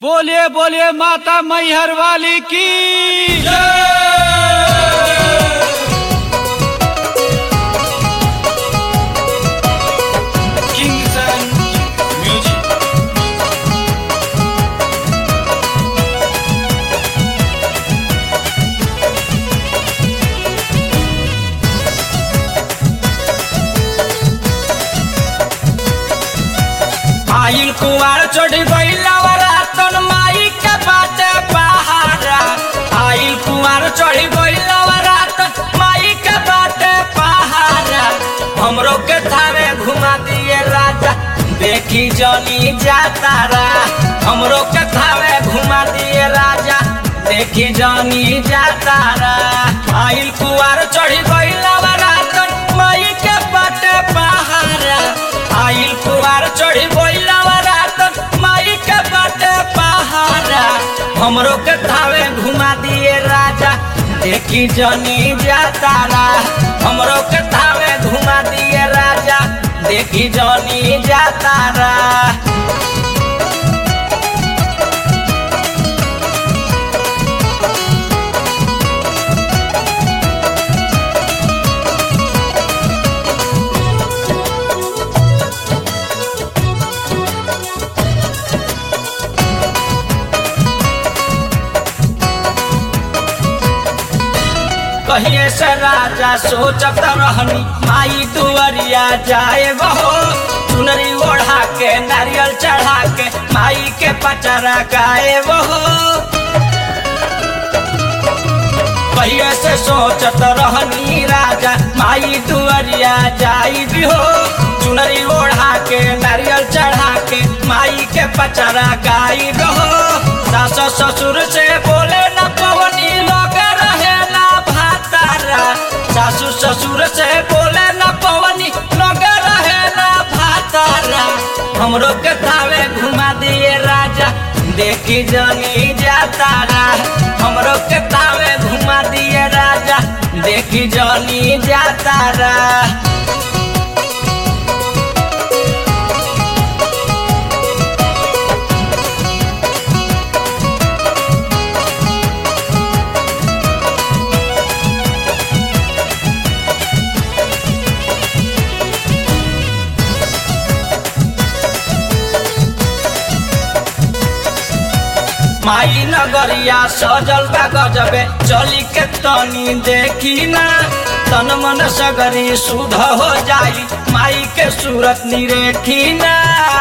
बोलिए बोलिए माता मैहर वाली की Kingston Music. आइल कुवार चढ़ी गईला रातन माई के बाटे पहाड़ा आइल कुवार चढ़ी गईला रातन माई के बाटे पहाड़ा हमरो के थारे घुमा दिए राजा देखी जनी जाता रा हमरो के थारे घुमा दिए राजा देखी जनी जाता रा आइल कुवार चढ़ी गईला रातन माई के बाटे पहाड़ा आइल कुवार चढ़ी गईला रातन माई के बाटे पहाड़ा हमरो के थावे घुमा दिए राजा देखी जनी जाता रा हमरो के थावे घुमा दिए राजा देखी जनी जाता रा कहिए से राजा सोचत रहनी माई दुआरिया जाए बहो चुनरी ओढ़ा के नारियल चढ़ा के माई के पचरा गाए बहो कहिए से सोचत रहनी राजा माई दुआरिया जाई भी हो चुनरी ओढ़ा के नारियल चढ़ा के माई के पचरा गाई भी हो सास ससुर से बोले न पवनी लग रहे ना भातारा सासू ससुर से बोले न पवनी लग रहे ना भातारा हमरो के थावे घुमा दिए राजा देखी जनी जाता रा हमरो के तावे घुमा दिए राजा देखी जनी जाता रा माई नगरिया सजल बा गजबे चली के तनी देखी ना तन मन सगरी सुध हो जाई माई के सूरत निरेखी ना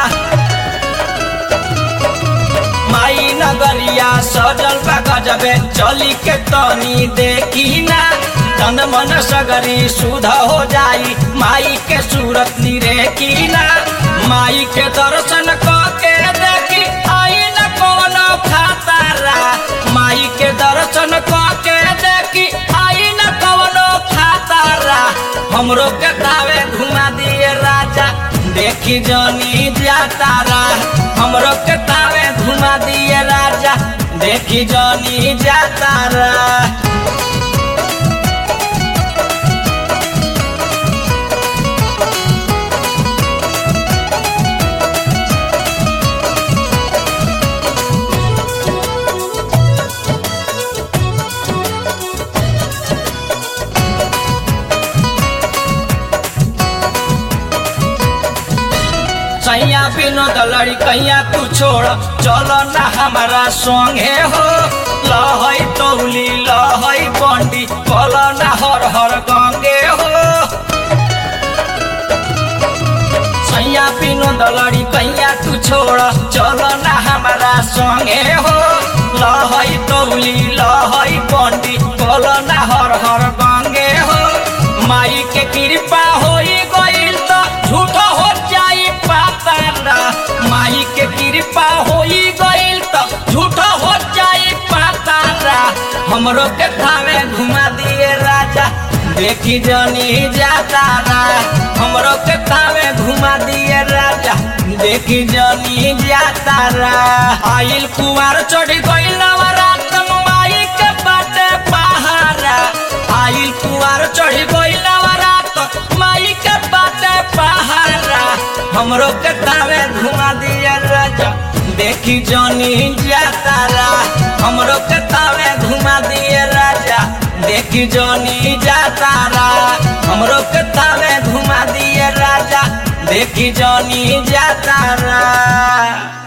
माई नगरिया सजल बा गजबे चली के तनी देखी ना तन मन सगरी सुध हो जाई माई के सूरत निरेखी ना माई के दर्शन क के देखी आई न कोनो खातारा माई के दर्शन क के देखी आई न कोनो खातारा हमरो के तावे घुमा दिए राजा देखी जनी जातारा हमरो के तावे घुमा दिए राजा देखी जनी जातारा सैया विनोद लड़ी कैया तू छोड़ चलो ना हमारा संगे हो लहई तौली लहई बंडी कल ना हर हर गंगे हो सैया विनोद लड़ी कैया तू छोड़ चलो ना हमारा संगे हो लहई तौली लहई बंडी कल ना हर हर गंगे हो माई के कृपा होई गईल तो झूठो हो जाई पातारा माई के कृपा होई गईल तो झूठो हो जाई पातारा हमरो के थावे घुमा दिए राजा देखी जनी जाता रा हमरो के थावे घुमा दिए राजा देखी जनी जाता रा आइल कुवार चढ़ी गईल रात माई के बाटे पहाड़ा आइल कुवार चढ़ी गईल रात माई के बाटे पहाड़ा हमरो के तावे घुमा दिया राजा देखी जनी जातारा हमरो के तावे घुमा दिए राजा देखी जनी जातारा हमरो के तावे घुमा दिए राजा देखी जनी जातारा